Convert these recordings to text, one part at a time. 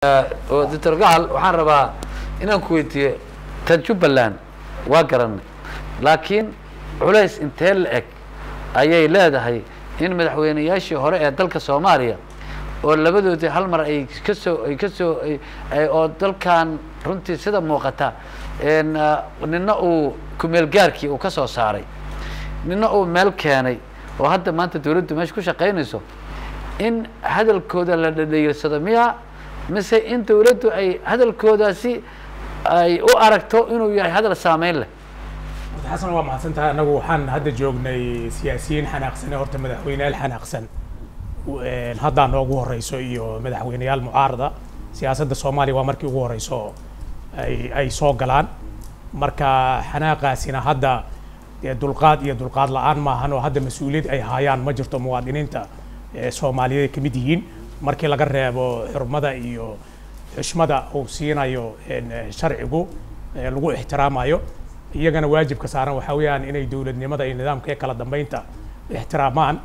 oo doctor gacal waxaan rabaa inaan ku weydiiyo tan jubbaland waa garanay laakiin culays intee la eg ayay leedahay in madaxweyneyaashii hore ee dalka soomaaliya oo labadoodii hal mar ay ka soo ay ka soo ay- ay- oo dalkan runtii sida muuqata n nina uu kumeel gaarkii uu ka soo saaray nina uu meel keenay oo hadda maanta dawladdu meesha ku shaqaynayso in hadalkooda la dhadhayirsado miya mise in dawladdu ay hadalkoodaasi ay u aragto inuu yahay hadal saameyn leh Mr. xasan waa mahadsan tahay annagu waxaan hadda joognay siyaasiyiin xanaaqsan ee horta madaxweyneyaal xanaaqsan Een, haddaa noogu horeyso iyo madaxweyneyaal mucaarada siyaasadda soomaaliya waa markii ugu horeyso ay ay soo galaan marka xanaaqaasina hadda dee dulqaad iyo dulqaad la-aan maahan oo hadda mas-uuliyad ay haayaan ma jirto muwaadiniinta ee soomaaliyeed ay ka mid yihiin markii laga reebo xurmada iyo xushmada uu siinayo een, eh, sharcigu ee lagu ixtiraamayo iyagana waajibka saaran waxaa weeyaan inay dowladnimada iyo nidaamka ee kala dambeynta ixtiraamaan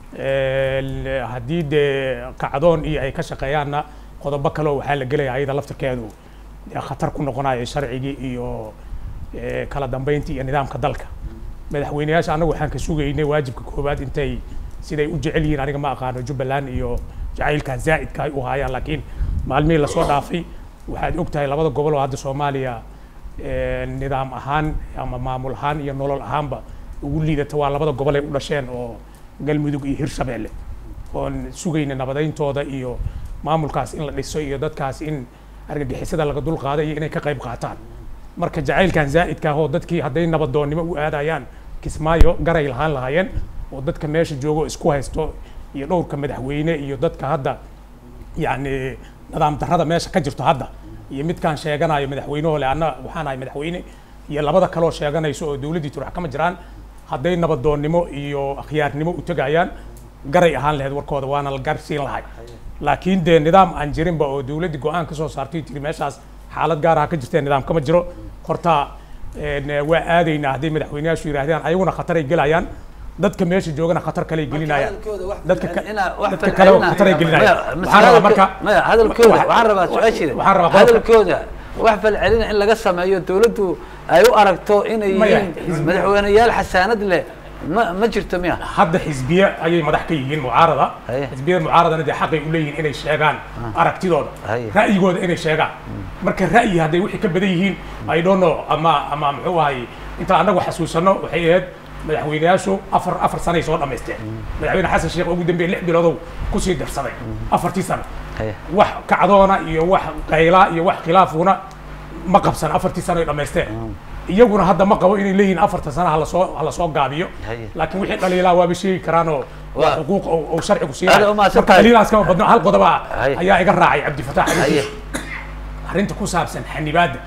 Een, haddii dee kacdoon iyo ay ka shaqeeyaanna qodobo kale oo waxaa la gelaya ayada laftirkeedu dee khatar ku noqonayo sharcigii iyo eh, kala dambeyntii iyo nidaamka dalka madaxweyneyaasha annagu waxaan ka sugaynay waajibka koowaad intay siday u jecel yihiin aniga ma aqaano jubbaland iyo jacaylkan zaa'idka ay u haayaan laakiin maalmihii lasoo dhaafay waxaad og tahay labada gobol oo hadda soomaaliya eh, nidaam ahaan ama maamul ahaan iyo nolol ahaanba ugu liidata waa labada gobol ay u dhasheen oo galmudug iyo hirshabeelle oon sugayna nabadayntooda iyo maamulkaas in la dhiso iyo dadkaas in argagixisada laga dul qaada iyo inay ka qayb qaataan marka jacaylkan zaa'idka ah oo dadkii hadday nabadoonnimo u aadayaan kismaayo garay lahaan lahaayeen oo dadka meesha joogo isku haysto iyo dhowrka madaxweyne iyo dadka hadda yacni nidaam darrada meesha ka jirto hadda iyo midkaan sheeganayo madaxweynehole anna waxaan ahay madaxweyne iyo labada kaloo sheeganayso oo dowladdii turax kama jiraan hadday nabadoonnimo iyo akhyaarnimo u tegayaan garay ahaan lahayd warkooda waana la garsiin lahay laakiin dee nidaam aan jirinba oo dowladdii go-aan ka soo saartay tiri meeshaas xaalad gaar ah ka jirtee nidaam kama jiro horta een, waa aadaynaa hadday madaxweyneyaashu yidhaahdaan ayaguna khataray gelayaan dadka meesha joogana khatar kaley gelinayaan dadka ka- dadka kale oo khataray gelinayaan waxaan rabaa marka maya hadalkooda waxa- waxaan rabaa su-aashiida waxaan rabaa qodobka- hadalkooda wax falcelina in laga sameeyo dawladdu ay u aragto inay Maya, yihiin xisbi- madaxweyneyaal xasaanad leh ma ma jirto miya hadda xisbiye ayay madax ka yihiin mucaarada Haye. xisbiyada mucaaradana dee xaqay u leeyihiin inay sheegaan aragtidooda Haye. ra'yigooda inay sheegaan marka ra'yi hadday wixii ka badan yihiin i don't know ama ama muxuu ahay inta annagu xasuusano waxay ahayd madaxweyneyaashu afar afar sanay soo dhammaysteen madaxweyne xasan sheekh ugu dambeeye lix biloodow kusii darsaday afartii sano Haye. wax kacdoona iyo wax qaylaa iyo wax khilaafuna ma qabsan afartii sano ay dhammaysteen iyaguna hadda ma qabo inay leeyihiin afarta sana halasoo halasoo gaabiyo Haye. laakiin wixii dhaliilaa waaba sheegi karaanoo waa Waa- xuquuq oo oo sharcigu Aad siinayo u mahadsan marka tahay. dhaliilaas kama badno hal qodoba Haye. ayaa iga raacay cabdifataax Haye. xadiis arrinta ku saabsan xanibaadda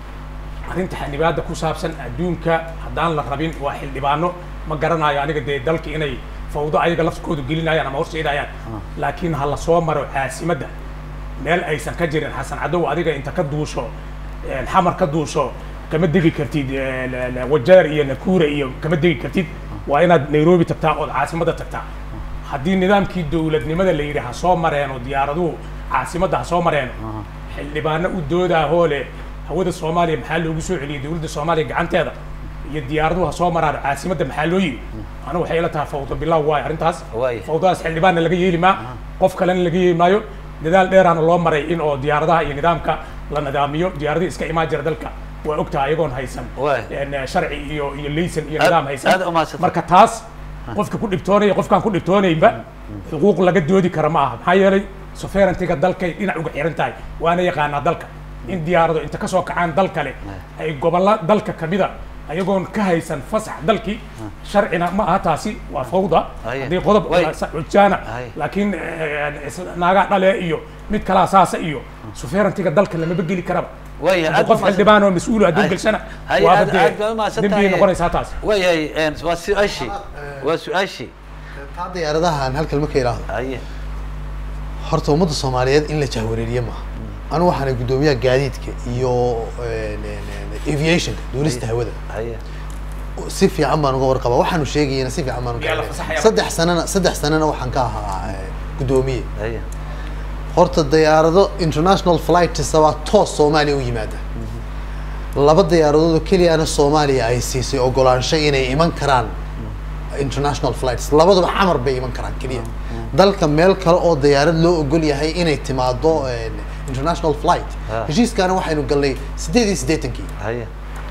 arrinta xanibaadda ku saabsan adduunka haddaan la rabin waa xildhibaano ma garanayo aniga dee dalka inay fawdo ayaga laftkoodu gelinayaan ama horseedayaan laakiin ha la soo maro caasimadda meel aysan ka jirin xasan cadow adiga inta ka duusho een, xamar ka duusho kama degi kartid ee, la- la- wajeer iyo nakuura iyo kama degi kartid waa inaad nairobi tagtaa ood caasimadda tagtaa haddii nidaamkii dowladnimada la yidhi ha soo mareeno diyaaraduhu caasimadda ha soo mareeno xildhibaano u doodaa hoole hawada soomaaliya maxaa loogu soo celiyey dowladda soomaaliya gacanteeda iyo diyaaraduhu ha soo maraan caasimadda maxaa loo yidhi anigu waxay ila tahay fawdo bilaaw waayo arrintaas Waayo. fawdadaas xildhibaanna laga yeeli maa qof kalena laga yeeli maayo dadaal dheeraana loo maray in oo diyaaradaha iyo nidaamka la nidaamiyo diyaaradihii iska imaan jira dalka waa ogtahay ayagoon haysan Waay. een, sharci iyo iyo laysan iyo Aad- nidaam aad haysan u mahadsantahay. marka taas qofka ku dhibtoonaya qofkaan ku dhibtoonaynba xuquuq laga doodi kara ma aha maxaa yeelay sovereigntiga dalkay dhinac uga xiran tahay waana yaqaanaa dalka in diyaarado inta ka soo kacaan dal kale ay gobolla dalka kamida ayagoon ka haysan fasax dalkii sharcina ma aha taasi waa fawda Haye. haddii qodob Way. xujaana Haye. laakiin eh, is- naagaa dhale iyo mid kalaa saasa iyo sovereigntiga dalka lamaba geli karaba Waaya, Haddii aad qof u mahadsan- xildhibaan oo mas-uul hadduu Haye. gelshana Haye, waaba aad- aad baa u mahadsan dee dembiyay tahay. noqonaysaa taas waayahay een, waa su-aashii waa su-aashii taa diyaaradahan halkan marka idhaahdo haye horta ummadda soomaaliyeed in la jahwareeriye maaha anigu waxaana guddoomiyaha gaadiidka iyo een, een, een, aviationka duulista hawada haye si fiican baan uga warqaba waxaanu sheegayana si fiican baan uga Yaa la warqaba. fasaxaya. saddex sanana saddex sanana waxaan ka ahaa eh, guddoomiye haye horta diyaarado international flights waa toos soomaaliya u yimaada laba diyaaradood oo keliyana soomaaliya ay siisay ogolaansho inay iman karaan international flights labaduba xamar bay iman karaan keliya dalka meel kale oo diyaarad loo ogol yahay inay timaado een, international flight Ah. heshiiskaana waxaynu galnay sideed iyo siddeetankii haye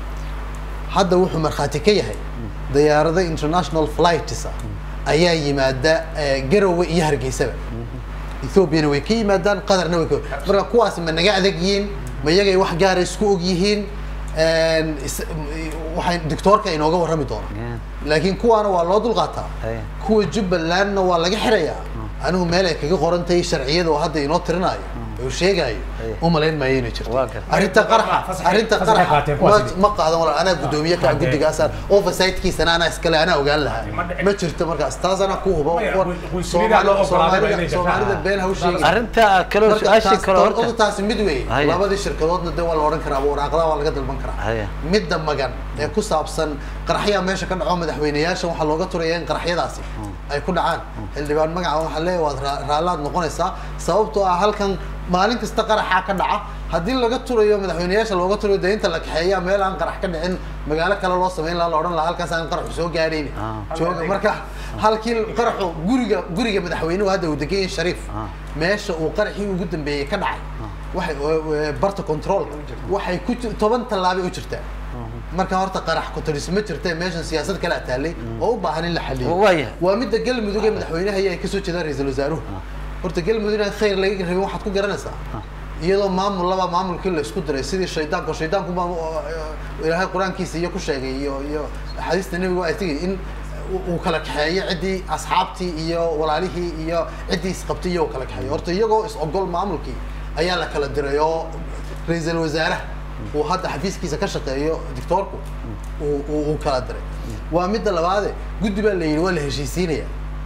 hadda wuxuu markhaati ka yahay diyaarado international flights ah ayaa yimaada eh, garowe iyo hargeysaba ethoobiana way ka yimaadaan qatarna way ka marka kuwaas ma naga adag yihiin ma iyagay wax gaara isku og yihiin Een, is- m- waxay doctoorka inooga warrami doona Yeah. laakiin kuwaana waa loo dulqaataa Aye. kuwa jubbalandna waa laga xirayaa anigu meel ay kaga qoran tahay sharciyada oo hadda inoo tirinayo uu sheegayo Aye. u malayn maayo inay jirto Waa gartay. arrinta qaraxa Fasaxay- arrinta fasaxay qaraxa qaateen kuwaas ma- idin. ma qaadan walaal anaa guddoomiye ka Hadee. guddigaasaan oversight-kiisana anaa iskale anaa ogaan lahaa Ma dhicin. ma jirto markaas taas anaa ku hubo Maya, war- way- way sunidaa loo Soomaalida- ogolaaday ba inay Soomaalida Soomaalida shaqaha- been ha u sheegin arrinta kaloo marka su-aashii taas kale horta horta taasi mid wey Haya. labadii shirkadoodna de waa la odhan karaa waraaqadaha waa laga dalban karaa Haya. midda magan ee ku saabsan qaraxyaa meesha ka dhaco madaxweyneyaasha waxaa looga turaya in qaraxyadaasi ay ku dhacaan xildhibaan magaca waxaa leeyahay waad raa- raallaad noqonaysaa sababtoo ah halkan maalin kasta qaraxaa ka dhaca haddii laga turayo madaxweyneyaasha looga turayo dee inta la kaxeeya meel aan qarax ka dhicin magaalo kale loo samayn lahaa la odhan lahaa halkaas aan qaraxu soo gaadhayn Ah. jooga marka halkii qaraxu guriga guriga madaxweynuhu hadda uu degan yahay shariif Ah. meesha uu qaraxii ugu dambeeyey ka dhacay waxay ee, barta control waxay ku ji- toban tallaabay u jirtaa marka horta qarax ku-taris ma jirta meeshan siyaasad kale taalay oo u baahan in la xaliyo Waayahay. waa midda galmudug ee madaxweynaha ay kasoo jeedaan ra-iisul wasaaruhu horta galmudug inaan khayr laga rabin waxaad ku garanaysaa iyadoo maamul laba maamulkii la isku diray sidii shaydaanku shaydaanku baa ilaahay qur-aankiisa iyo ku sheegay iyo iyo axaadiista nebiga ay tigi in uu- uu kala kaxeeyo ciddii asxaabtii iyo walaalihii iyo ciddii isqabtay iyo uu kala kaxeeyo horta iyagoo is ogol maamulkii ayaa la kala diray oo ra-iisul wasaaraha uu hadda xafiiskiisa ka shaqeeyo dictoorku uu- uu uu kala diray waa midda labaade guddi baa la yidhi waa la heshiisiinaya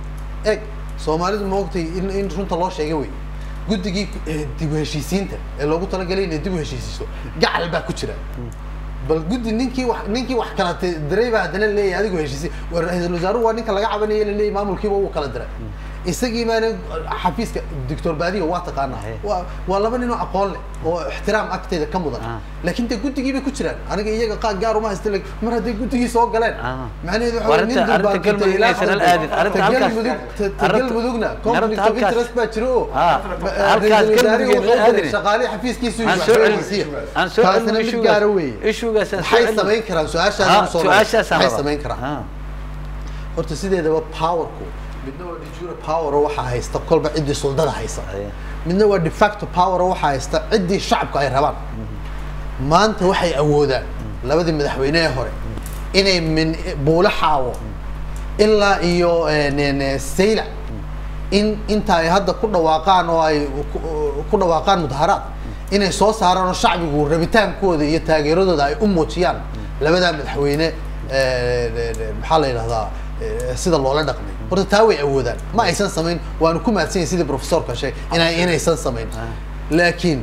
eg soomaalidu ma ogtay in in runta loo sheegay wey guddigii eh, dib u heshiisiinta ee loogu talagalay inay dib u heshiisiiso gacal baa ku jira bal guddi ninkii wax ninkii wax kala ti- diray baa haddana leeyahay adigu heshiisi waa ra-iisul wasaaruhu waa ninka laga cabanaya laleeyahay maamulkiiba uu kala diray isagii baana xafiiska doctor baadiga waa taqaanaa Aye. waa waa laba nin oo aqoon leh oo ixtiraam agteeda ka mudan Ah. laakiin de guddigii bay ku jiraan aniga iyaga qaar gaar uma haysta laakiin mar hadday guddigii soo galeen Ah. macnaheedu waxa Waa weeye nin arrinta- dulbaan arrinta kutay galmudug ilaa inaysan hal qalbi. aadin. Arrinta Ta halkaas- galmudug ta- ta arrinta- galmudugna arrinta conflict of halkaas- interest baa jiro oo Ah, ma- halkaas ra'iisul wasaarihi galmudug wuxuu aadin. diray shaqaalihii xafiiskiisu aan wax soo soo celin helisiiya. aan soo taasina celin mid gaara weeye ishugaas aan soo maxay celin. samayn karaan Ah, su-aashaas su-aashaasaan maxay rabaa. samayn karaan Ah. horta sideedaba powerku midna waa de jure power oo waxaa haysta kolba ciddii suldada haysa Aye. midna waa de facto power oo waxaa haysta ciddii shacabku ay rabaan maanta waxay awoodaan labadii madaxweyne ee hore inay min buulo xaawo ilaa iyo eh, ne- ne- saylac in inta ay hadda ku dhawaaqaan oo ay ku- ku dhawaaqaan mudaharaad inay soo saaraan oo shacbigu rabitaankooda iyo taageeradooda ay u muujiyaan labadaa madaxweyne eh, ne- ne- maxaa la yidhahdaa eh, sida loola dhaqmay horta taa way awoodaan ma aysan samayn waanu ku mahadsan yahay sidii professorka sheegay inay inaysan samayn laakiin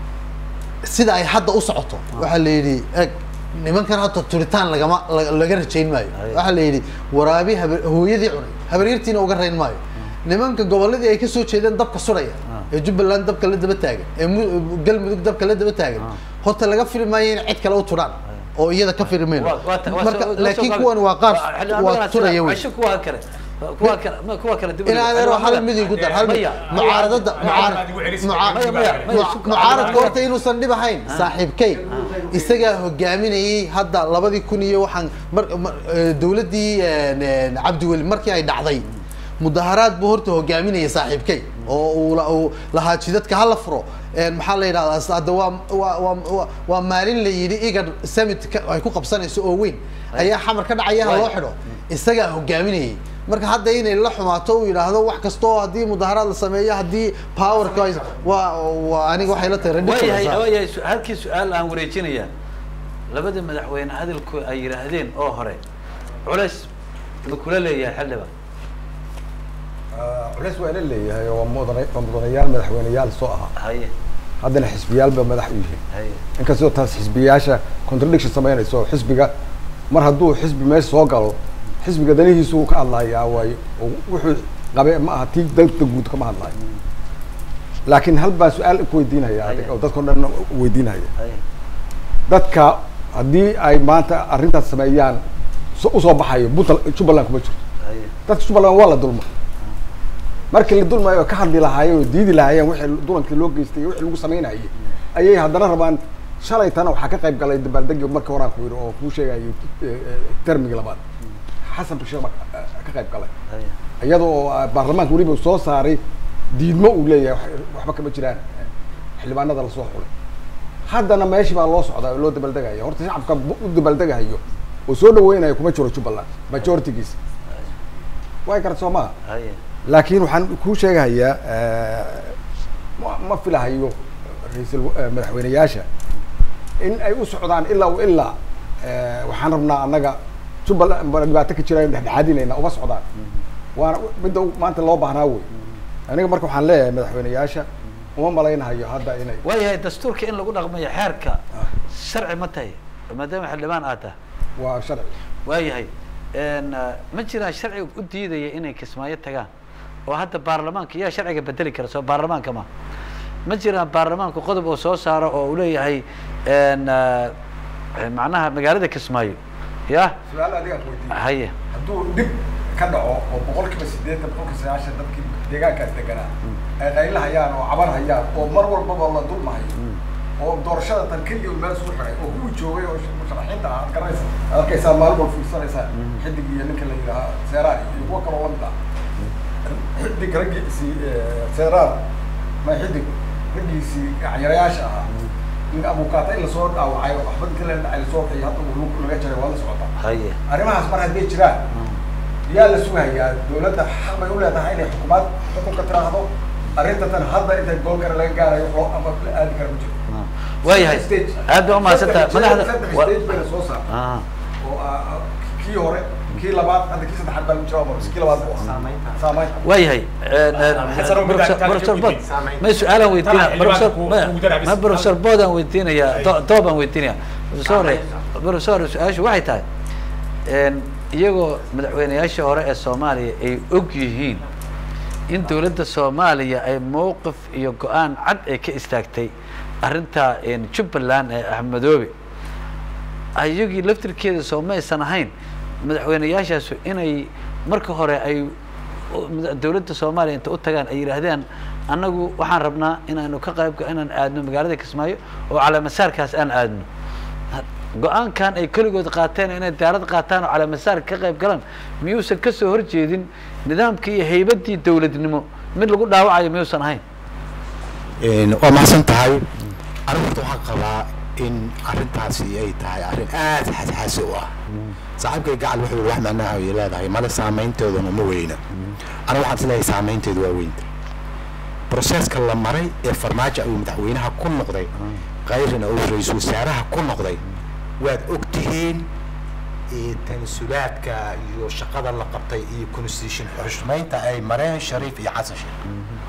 sida ay hadda u socoto waxaa la yidhi eg nimankan hadda turitaan lagama la- laga rajayn maayo Aye. waxaa la yidhi waraabi habe- hooyadii cunay habaryartiina uga rayn maayo nimanka gobolladii ay kasoo jeedeen dabka suraya ee jubbaland dabka la daba taagan ee mu- galmudug dabka la daba taagan horta laga fili maayo in cid kale u turaan oo iyada ka fili mayno Waa- waa ta- waa marka soo- waa laakiin soo- kuwan waa qaar xildhibaan waa magacaas turaya wey casho kuwa kale kuwa kale ma kuwa kale dib u in dhig. adeero hal Xildhibaan mid igu dar hal mid Maya. mucaaradada mucaarad Maya, maya, maya, muca- shuk- mucaaradka horta inuusan dhib ahayn saaxiibkay isagaa hogaaminayay hadda labadii kun iyo waxaan mar mar- eh, dowladdii eh, cabdiweli markii ay dhacday mudaharaad buu horta hogaaminayay saaxiibkay oo uu la- uu lahaa jidadka hala furo Eh, maxaa la yidhahdaa s- hadda waa waa waa waa- waa maalin la yidhi igar summit ka- ay ku qabsanayso oo weyn ayaa xamar ka dhacaya ha loo Waay. xidho isagaa hogaaminayay marka hadda inay la xumaato uu yidhaahdo wax kastoo haddii mudaharaad la sameeyo haddii powerka ay- waa waa aniga waxay la tahay waayahay ridiculous waayahay su- halkii su-aal aan wareejinaya labada madaxweyne hadalku ay yidhaahdeen oo hore culays ma kula leeyahay xildhibaan culays waa ila leeyahay oo waa mudana waa mudanayaal madaxweyneyaal soo ahaa haye haddana xisbiyaalba madax u yihiin haye inkastoo taas xisbiyaasha contradiction samaynayso xisbiga mar hadduu xisbi meesha soo galo xisbiga danihiisu uu ka hadlayaa waayo oo wuxuu qabe ma aha tii dalka guud kama hadlayo laakiin hal baan su-aal ku weydiinaya Haye. adiga oo dadkao dhan weydiinaya Haye. dadka haddii ay maanta arrintaas sameeyaan so- usoo baxayo puntland jubbaland kuma jirto Haye. dadka jubbaland waa la dulma markii la dulmayo oo ka hadli lahaayeen oo diidi lahaayeen wixii dulankii loo geystay iyo wixii lagu samaynayay ayay haddana rabaan shalaytana waxaa ka qayb galay dabaaldegi markii horaan ku yidhi oo kuu sheegayo termigii labaad xasan bashir baa ka- ka qayb galay Haye. iyada oo ah, baarlamaanka weliba soo saaray diidmo uu leeyahay wax- waxba kama jiraan xildhibaanada lasoo xulay haddana meeshii baa loo socdaa oo loo dabaaldegaya horta shacabka bu- u dabaaldegahayo oo soo dhaweynayo kuma jiro jubbaland majoritigiisa way garad soo maha Haye. laakiin waxaan kuu sheegahayaa ma ma filahayo ra-iisul eh, madaxweyneyaasha in ay u socdaan ilaa wa ilaa eh, waxaan rabnaa annaga jubbaland baan dhibaato ka jira dhexdhexaadinayna uma socdaan waana midda u- maanta loo baahnaa wey aniga marka waxaan leeyahay madaxweyneyaasha uma malaynahayo hadda inay waayahay dastuurka in lagu dhaqmayo xeerka sharci ma tahay maadaama xildhibaan aad tahay waa sharci waayahay n ma jiraan sharciga u diidaya inay kismaayo tagaan oo hadda baarlamaanka yaa sharciga bedeli kara soo baarlamaanka ma ma jiraan baarlamaanku qodob oo soo saaro oo uu leeyahay n macnaha magaalada kismaayo ya su-aal adigaan weydiiya haye hadduu dhib ka dhaco oo boqolkiiba sideetan boqolkiiba sagaashan dadkii deegaankaas deganaa ay qaylahayaan oo caban hayaan oo mar walbaba la dulmahayo oo doorashada tan keliya uu meel soo xiray oo kuwii joogay oo musharaxiinta ah aad garanaysa aad arkaysaa maalin walba fiirsanaysaa xidig iyo ninka la yidhaaha seeraar iyo kuwa kaloo lamid ah xidig raggiisii seeraar ma xidig raggiisii gacanyarayaasha ahaa in abukaata in lasoo dhaawacay oo waxba inta la dhacay lasoo bixiyay hadda uu lug laga jaray waa la socotaa haye arrimahaas mar hadday jiraan yaa la sugayaa dawladda xaq bay u leedahay inay xukuumaad xukunka tiraahdo arrinta tan hadda inta goolkana laga gaarayo oo ama la aadi kara ma jiro waayahay Stage. aad baa umahadsantaha Saddex- madaxda saddex wa- stage bayna soo saar Ah. oo ah, ah, kii hore kii labaad hadda kii saddexaad baa jira ama kii labaad buu ahaa saamayn waayahay Xasan, mid aan taas professor ka bod weydiin. may su-aalaan weydiinaya Tala, professor xildhibaanku ma- ugu darac bis. ma professor boodaan weydiinaya Ay. do- doobaan weydiinaya professor professor su-aashu waxay tahay n iyagoo madaxweyneyaashii hore ee soomaaliya ay og yihiin in dowladda soomaaliya ay mowqif iyo go-aan cad ay ka istaagtay arrinta jubbaland ee axmedoobe ayagii laftirkeeda soo maysan ahayn madaxweyneyaashaasu inay marka hore ay dowladda soomaaliya inta u tagaan ay yidhaahdeen annagu waxaan rabnaa inaanu ka qayb inaan aadno magaalada kismaayo oo calaamasaarkaas aan aadno go-aankan ay keligood qaateen inay diyaarad qaataan oo calaamasaarka ka qayb galaan miyuusan kasoo horjeedin nidaamkii iyo haybaddii dowladnimo mid lagu dhaawacayo miyuusan ahayn waa mahadsan tahay anigu horta waxaan qabaa in arrintaasi ay tahay arrin aad xasaasi u ah saaxiibkay gacal wuxuu yihi wax macnaha ay leedahay male saameyntooduna ma weyna anigu waxaan isleeyahay saameynteedu waa weynta broseska la maray ee farmaajo uu madaxweynaha ku noqday kayrina uu ra-iisul wasaaraha ku noqday waad og tihiin tanasulaadka iyo shaqada la qabtay iyo constitution xushmaynta ay mareen shariif iyo xasan sheekh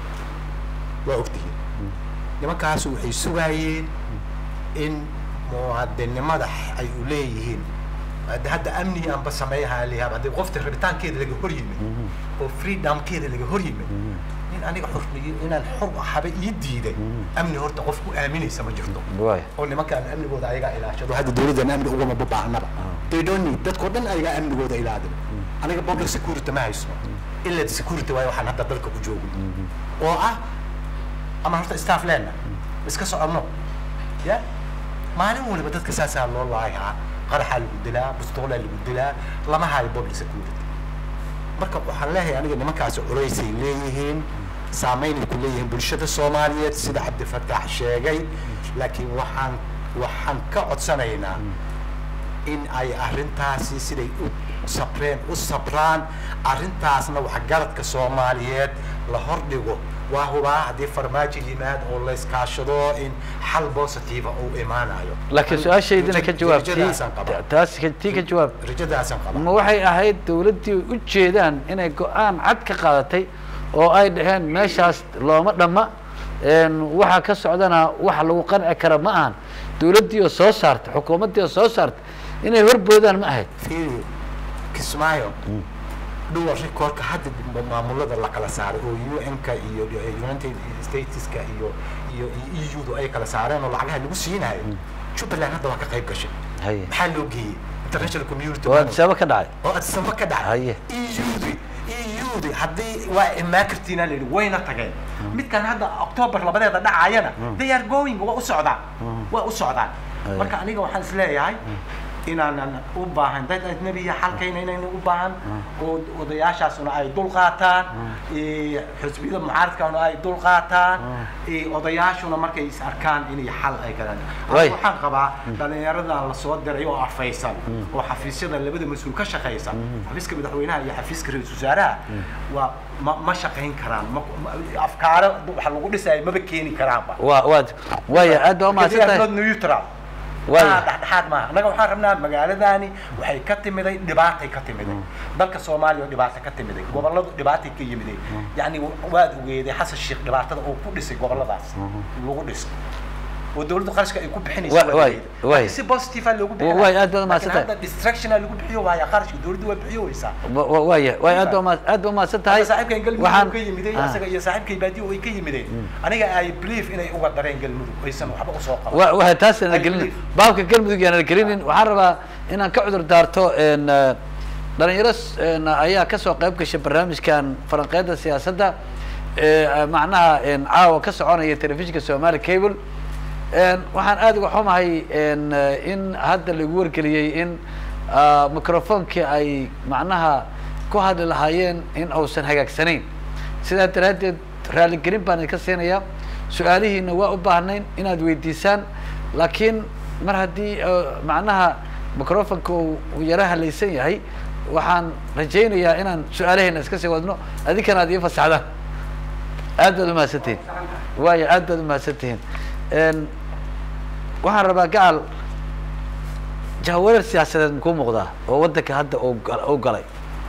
waa og tihiin nimankaas waxay sugaayeen in muwaadinimada ay u leeyihiin hadda hadda amniga anba sameeyaha layaab haddii qofta rabitaankeeda laga hor yimid oo freedomkeeda laga hor yimid nin aniga xurniyo inaan xor ahaba ii diiday amni horta qof ku aaminaysa ma jirto waay oo nimankaan amnigooda ayagaa ilaashado hadda dawladdan amni ugama babaahnaba they don't need dadkao dhan ayagaa amnigooda ilaadin aniga public security ma hayso ila security waayo waxaan hadda dalka ku joogin oo ah ama horta staff leenna iska soconno ya maalin waliba dadka saasaa loo laayaa qaraxaa lagu dilaa bustoolaa lagu dilaa lama hayo public security marka waxaan leeyahay aniga nimankaasi culaysay leeyihiin saameynay ku leeyihiin bulshada soomaaliyeed sida cabdifataax sheegay laakiin waxaan waxaan ka codsanaynaa in ay arrintaasi siday u sabreen u sabraan arrintaasna waxgaradka soomaaliyeed la hordhigo waa hubaa haddii farmaajo yimaad oo la iskaashado in xal positive uu imaanayo laakiin su-aashaydina ka jawaab rajadaasaan qabaa taas tii ka jawaab rajadaasaan qabaa ma waxay ahayd dawladdii u jeedaan inay go-aan cad ka qaadatay oo ay dhaheen meeshaas looma dhamma waxa ka socdana waxa lagu qanci kara ma ahan dawladdii oo soo saartay xukuumaddii oo soo saartay inay horboodaan ma ahayd fiiri kismaayo dual recordka hadda maamulada la kala saaray oo un-ka iyo united stateska iyo iyo eu du ay kala saareen oo lacagaha lagu siinayo jubbaland hadda waa ka qayb gashay haye maxaa loo geeyey international community waa adisaba ka dhacay oo adsamba ka Haye. dhacay eudi eudi haddii waa imaan kartiina la yidhi wayna tageen midkan hadda october labadeeda dhacayana they are going waa u socdaan waa u socdaan Haye. marka aniga waxaan isleeyahay inaanan u baahan dad ajnabiya xalkayna inayna u baahan oo odayaashaasuna ay dul qaataan ee, xisbiyada mucaaradkana ay dul qaataan ee, odayaashuna markay is arkaan inay xal ay galaan Way. Aniga waxaan qabaa dhalinyaradan la soo diray oo afaysan oo xafiisyada labada mas-uul ka shaqaysa xafiiska madaxweynaha iyo xafiiska ra-iisul wasaaraha waa ma ma shaqayn karaan ma ma- afkaaro waxa lagu dhisaya maba keeni karaanba waa waa waaya aad baa umahadsan They are tahay not neutral Waaya. Maaha dhexdhexaad maaha annaga waxaan rabnaa magaaladani waxay ka timiday dhibaatay ka timiday dalka soomaaliya oo dhibaato ka timiday gobolladu dhibaatay ka yimiday yacni waad ogeeday xasan sheekh dhibaatada uu ku dhisay gobolladaas lagu dhisay oo dawladdu qarashka ay ku bixinayso Wa- waa waay, ogeeday. waay. Laakiin si positive ah loogu Wa- waay, aad baad Laakiin mahadsantahay. hadda distraction lagu bixiyo waaya qarashka dawladdu waa bixiyoweysaa Wa- wa- waaya waaya aad baa umahad- aad baa umahadsan tahay Hadda saaxiibkay galmudug waxaan ka yimiday Ah. asaga iyo saaxiibkay baadiyo way ka yimideen aniga ay believe inay uga dareen galmudug aysan waxba usoo qaban wa waa taasana I gelinin believe. baabka galmudug yaana gelinin waxaan rabaa inaan ka cudur daarto n dhalinyaro s- n ayaa kasoo qayb gashay barnaamijkan falanqeynta siyaasadda ee macnaha n caawa ka soconaya telefishinka somali cable n waxaan aad uga xumahay n in hadda lagu wargeliyey in ah, microphonekii ay macnaha ku hadli lahaayeen in uusan hagaagsanayn sidaa daraaddeed raaligelin baan idinka siinayaa su-aalihiina waa u baahnayn inaad weydiisaan laakiin mar haddii uh, macnaha microfonka uu uu yara halaysan yahay waxaan rajaynayaa inaan su-aalaheena iska sii wadno adinkana aad ii fasaxdaan aad baad umahadsantihin waayo aad baad umahadsantihiin n waxaan rabaa gacal jahawareer siyaasadeed makuu muuqdaa oo waddanka hadda uu gal- uu galay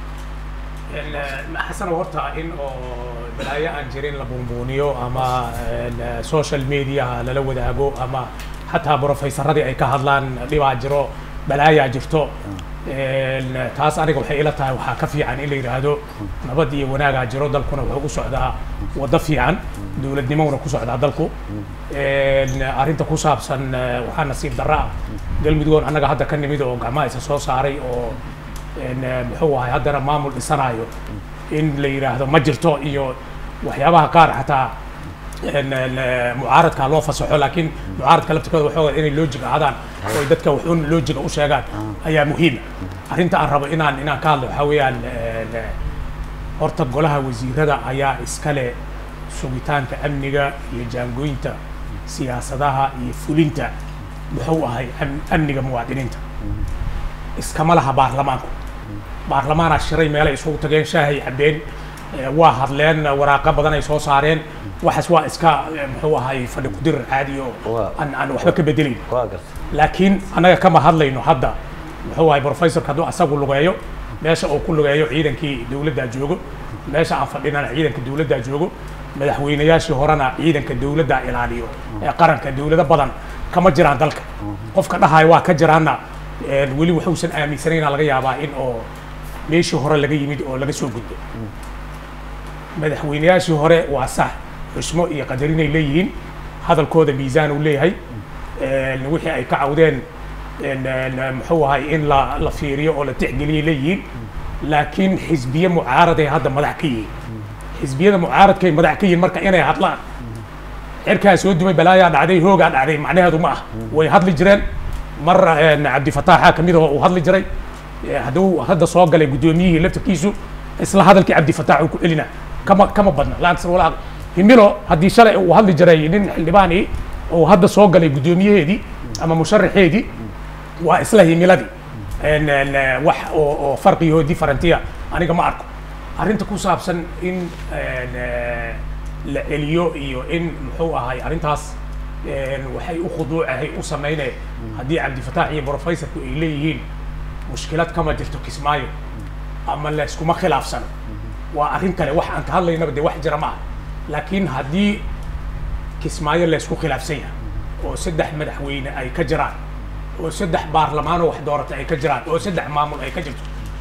xasan horta in oo balaayo aan jirin la buunbuuniyo ama een, social mediaha lala wadaago ama xataa brofesaradii ay ka hadlaan dhibaa jiro balaayaa jirto Een, taas aniga waxay ila tahay waxaa ka fiican in la yidhaahdo nabad iyo wanaagaa jiro dalkuna wuxuu u socdaa waddo fiican dowladnimona ku socdaa dalku Een, arrinta ku saabsan eh, waxaa nasiib darra ah galmudugoon annaga hadda ka nimid oo gacmaha isa soo saaray oo een, eh, muxuu ahay haddana maamul dhisanayo in la yidhaahdo ma jirto iyo waxyaabaha qaar xataa een, een, eh, mucaaradka loo fasaxo laakiin mucaaradka laftirkooda waxooga inay loojig ahaadaan oo ay dadka wuxuun loojiga u sheegaan ayaa muhiima arrinta aan rabo inaan inaan ka hadlo waxaa weeyaan een, eh, horta golaha wasiirada ayaa iskale sugitaanka amniga iyo jaangooyinta siyaasadaha iyo fulinta muxuu ahay am- amniga muwaadiniinta iskama laha baarlamaanku baarlamaanaa shiray meelay isugu tageen shaahay cabbeen eh, waa hadleen waraaqo badan ay soo saareen waxaas waa iska eh, muxuu ahay fadhi kudirir caadi oo Waa. aan aan waxba ka bedelayn waa garta laakiin annaga kama hadlayno hadda muxuu ahay professorka hadduu asagu lugeeyo meesha uu ku lugeeyo ciidankii dowladdaa joogo meesha aan fadhinana ciidanka dowladdaa joogo madaxweynayaashii horena ciidanka dowladdaa ilaaliyo ee qaranka dowlado badan kama jiraan dalka qofka dhahayo waa ka jiraana een, weli wuxuusan aaminsanayna laga yaabaa in oo meeshii hore laga yimid oo laga soo gudbo madaxweynayaashii hore waa sax xusmo iyo qadarinay leeyihiin hadalkooda miisaan uu leeyahay Een, wixii ay ka cawdeen een, een, muxuu ahay in la la fiiriyo oo la tixgeliyay leeyihiin laakiin xisbiye mucaaraday hadda madax ka yihiin xisbiyada mucaaradkay madax ka yihiin marka inay hadlaan cirkaa soo dumay balaayaa dhacday hoogaa dhacday macnaheedu ma ah way hadli jireen mar een, cabdifataaxa kamid ah uu hadli jiray Eh, hadduu hadda soo galay guddoomiyihii laftirkiisu isla hadalkii cabdifataax uu ku celina kama kama badna la aksar walaa himilo haddii shalay uu hadli jiray nin xildhibaani uu hadda soo galay guddoomiyaheedii ama musharaxeedii waa isla himiladii Een, een, eh, wax oo oo farqiyo differentiya aniga ma arko arrinta ku saabsan in een, eh, la celiyo iyo in muxuu ahay arrintaas een, waxay u khuduucahay u sameynaya haddii cabdifataax iyo professorku ay leeyihiin mushkilad kama jirto kismaayo ama layskuma khilaafsano waa arrin kale wax aan ka hadlaynaba dee wax jira ma aha laakiin haddii kismaayo laysku khilaafsan yahay oo saddex madaxweyne ay ka jiraan oo saddex baarlamaanoo wax doorata ay ka jiraan oo saddex maamul ay ka jirto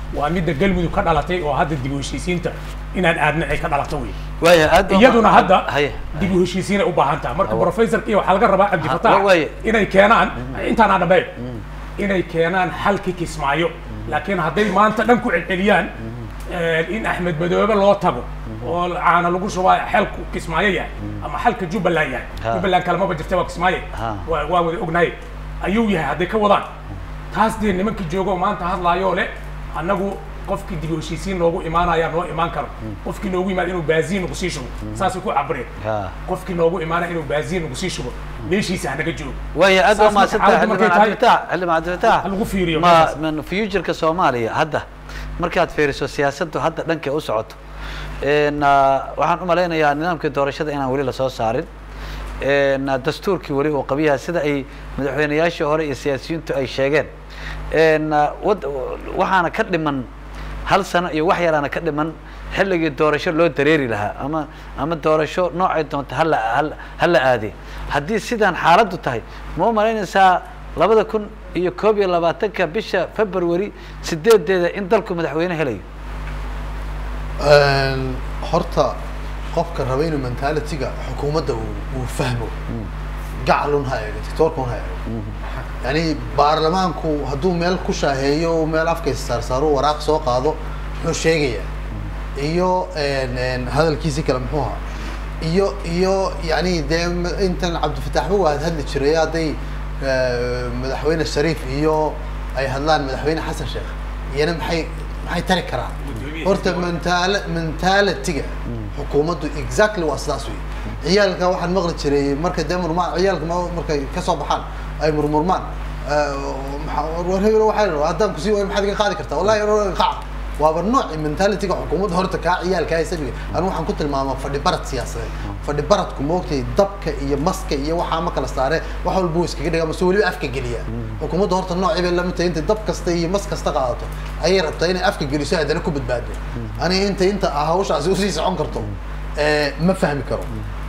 waa midda galmudug ka dhalatay oo hadda dib u heshiisiinta inaan aadna ay ka dhalato wey waaya aad baa- iyaduna hadda haye dib u heshiisiinay u baahan tahay marka professorka iyo waxaa laga rabaa wa- cabdifataax waaye. inay keenaan intaan aan dhammayn inay keenaan xalki kismaayo laakiin hadday maanta dhan ku celceliyaan in axmed madoobe loo tago oo caana lagu shubaa xelku kismaayo yahay ama xalka jubbaland yahay Ha. jubbaland kalemaba jirta waa kismaayo Ha. waa waa wada ognahay ayuu yahay hadday ka wadaan taas dee nimankii joogo oo maanta hadlaayoo leh annagu qofkii dib u heshiisiin noogu imaanaya noo imaan karo qofkii noogu imaana inuu baaziin nagu sii shubo saasay ku cabireen Ha. qofkii noogu imaanaya inuu baaziin nagu sii shubo meeshiisa hanaga joogo waaya aad baa Saas marka mahadsantahay xaaladdu markay xildhibaan tahay- cabdifatax xildhibaan cabdifatax Ha lagu fiiriyo ma meeshaas. man futureka soomaaliya hadda markaad fiiriso siyaasaddu hadda dhankay u socoto n waxaan u malaynayaa nidaamkii doorashada inaan weli lasoo saarin n dastuurkii weli uu qabiyaha sida ay madaxweynayaashii hore iyo siyaasiyiintu ay sheegeen n wad waxaana ka dhiman hal sano iyo wax yaraana ka dhiman xilligii doorasho loo dareeri lahaa ama ama doorasho noocay doonta hala hal- hala aadee haddii sidaan xaaladdu tahay ma u malaynaysaa labada kun iyo koob iyo labaatanka bisha february sideedeeda in dalku madaxweyne helayo Een, horta qofka raba inuu mentality-ga xukuumadda uu uu fahmo gacalun ha eego dictatorkun ha eego yani baarlamaanku hadduu meel ku shaaheeyo uu meel afkaysa saarsaaro waraaq soo qaado muxuu sheegayaa iyo een, een, hadalkiisi kale muxuu ahaa iyo iyo yani dee m- intan cabdifataxba waa hadli jiray hadday eh, madaxweyne shariif iyo ay hadlaan madaxweyne xasan sheekh iyana maxay maxay tari karaan horta mentala mentality-ga xukuumaddu exactly waa sidaas wey ciyaalka waxaan maqli jiray marka dee murmaan ciyaalka ma- markay kasoo baxaan ay murmurmaan eh, maxaa- war hebel waxaa la rabaa haddaan kusii waayo maxaad iga qaadi kartaa wallahi or- qac waaba nooci mentality-ga xukuumadda horta kaa ciyaalka isaga anigu waxaan ku tilmaamaa fadhi barad siyaasadeed fadhi baradku moogtay dabka iyo maska iyo waxaa ma kala saare wax walba wuu iskaga dhigaa mase weliba afka geliyaa xukuumadda horta noocii bay lamid tahay intay dab kasta iyo mas kasta qaadato ayay rabtaa inay afka geliso haddana ku badbaado aniga inta inta hawshaasi usii socon karto eh, ma fahmi karo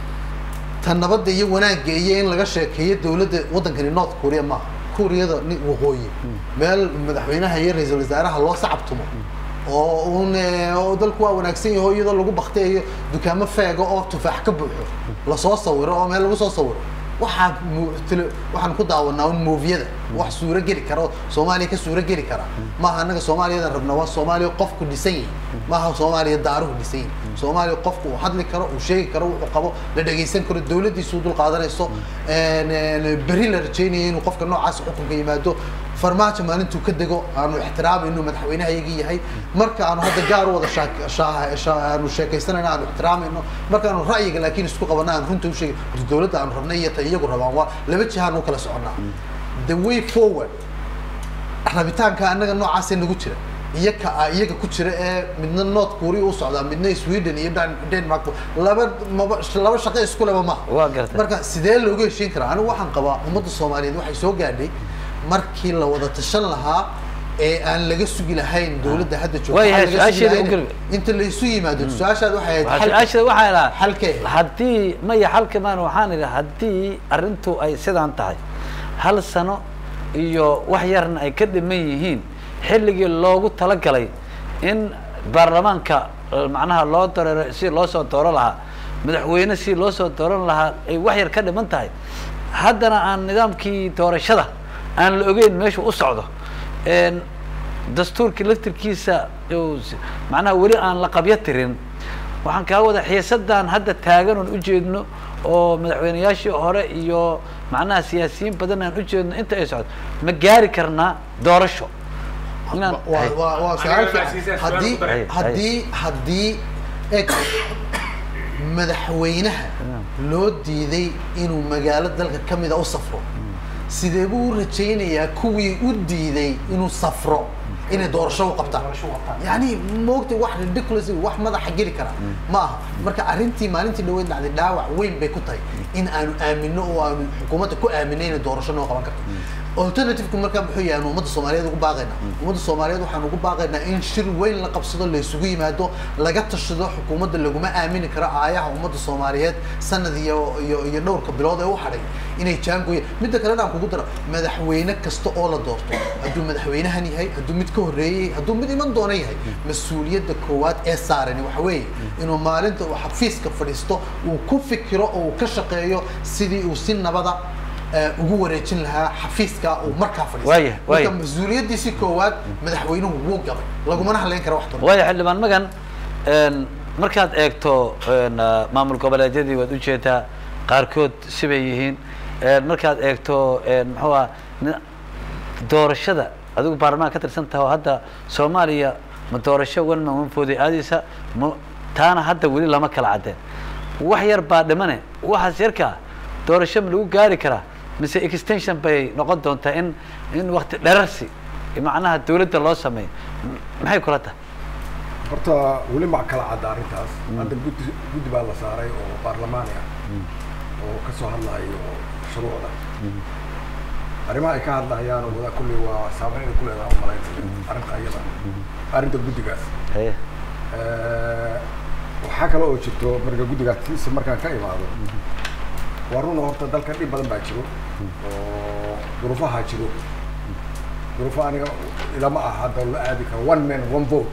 tan nabadda iyo wanaagga iyo in laga sheekeeyo dowladda waddankani north korea maaha kuuriyada ni waqooyi meel madaxweynaha iyo ra-iisul wasaaraha loo sacabtumo oo un eh, oo dalku waa wanaagsan yaho iyadoo lagu bakteeyo dukaamo feega oo tufaax ka buuxo lasoo sawiro oo meel lagu soo sawiro waxaa mu- tele- waxaan ku daawanaa un moofiyada wax suuro geli kara oo soomaaliya ka suuro geli kara maaha annaga soomaaliyadan rabna waa soomaaliya qofku dhisan yahay maaha soomaaliya daaruhu dhisan yahay soomaaliya qofku uu hadli karo uu sheegi karo wuxuu qabo la dhegaysan karo dowladdiisu dul qaadanayso een, een, berri la rajaynaya inuu qofka noocaas xukunka yimaado farmaajo maalintuu ka dego aanu ixtiraamayno madaxweynehayagii yahay marka aanu hadda gaar u wada shaak- shaa- shaa- aanu sheekaysanayno aanu ixtiraamayno markaanu ra'yiga laakiin isku qabana aan runta u sheegi horta dowladda aanu rabnay iyo ta iyagu rabaan waa laba jihaan u kala soconnaa the way forward rabitaanka annaga noocaasee nagu jira iyo ka ah iyaga ku jira ee midna north korea u socdaa midna sweden iyo Dan- denmark laba maba laba shaqo isku leba maaha Waa gartay. marka sidee loogu heshiin karaa anigu waxaan qabaa ummadda soomaaliyeed waxay soo gaadhay markii la wada tashan lahaa ee aan laga sugi lahayn dowladda hadda joogta Waayahay, aan laga sugi su-aasheeda lahayn. u gudbi. inta la isu yimaado su-aashaad waxay ahayd Waxaa xal- su-aashada waxaa idhaha xalkee haddii maya xalka maan waxaan idhi haddii arrintu ay sidaan tahay hal sano iyo wax yarna ay ka dhiman yihiin xilligii loogu talagalay in baarlamaanka eh, macnaha loo dareero si loo soo dooran lahaa madaxweyne si loo soo dooran lahaa ay wax yar ka dhiman tahay haddana aan nidaamkii doorashada aan la ogeyn meeshu u socdo En, dastuurkii laftirkiisa uu s- macnaha weli aan la qabyo tirin waxaan kaa wada xiisadan hadda taagan oon ujeedno oo madaxweynayaashii hore iyo macnaha siyaasiyiin badan aan ujeedno inta ay socdo ma gaari karnaa doorasho inaan waa waa waa su-aal Aniga fiican. su-aal haddii ku daray. haddii haddii eg madaxweynaha loo diiday inuu magaalo dalka ka mida u safro sidee buu u rajaynayaa kuwii u diiday inuu safro inay doorasho u qabtaan yani moogta wax ridiculous wax madaxa geli kara ma aha marka arrintii maalintii dhaweyd dhacday dhaawac weyn bay ku tahay in aanu aamino oo aanu xukuumadda ku aaminay inay doorasho noo qaban karto alternative-ku markaa muxuu yahay aanu ummadda soomaaliyeed ugu baaqaynaa ummadda soomaaliyeed waxaan ugu baaqaynaa in shir weyn la qabsado la isugu yimaado laga tashado xukuumadda laguma aamini karo aayaha ummadda soomaaliyeed sanad iyo iyo iyo dhowrka bilood ee u hadhay inay jaangoya midda kalena aan kugu daro madaxweyne kasta oo la doorto hadduu madaxweynahan yahay hadduu mid ka horreeyey hadduu mid iman doona yahay mas-uuliyadda koowaad ee saarani waxa weeye inuu maalinta uu xafiiska fadhiisto uu ku fikiro oo uu ka shaqeeyo sidii uu si nabada eh, ugu wareejin lahaa xafiiska uu markaa fadhiisto Waaya, waaya. marka mas-uuliyaddiisi koowaad madaxweynuhu wuu gabay lagumana hadlayn kara wax doona waayo xildhibaan magan een, markaad eegto een, ah, maamul goboleedyadii waad ujeedaa qaarkood sibay yihiin een, markaad eegto een, muxuu ah ni- doorashada adigu baarlamaanka ka tirsan taha oo hadda soomaaliya ma doorasho one man one vote ay aadaysa ma taana hadda weli lama kala caddeen wax yar baa dhimane waxaas yarkaa doorasho ma lagu gaari karaa mise extension bay noqon doontaa in in wakti dherarsi macnaha dawladda loo sameeyo M- maxay kula tahay horta weli ma kala cadda arrintaas hadda guddi guddi baa la saaray oo baarlamaani ah oo ka soo hadlayo shuruucda arrimaha ay ka hadlayaan oo wada kulli waa saameyn ay ku leedahay umalaynta arrinta iyada arrinta guddigaas haye Eh, waxaa kale oo jirto marka guddigaas kiisa markaan ka imaado waa runa horta dalkan dhib badan baa jiro oo duruufaha jiro duruufo aniga ilama ah hadda la aadi karo one man one vote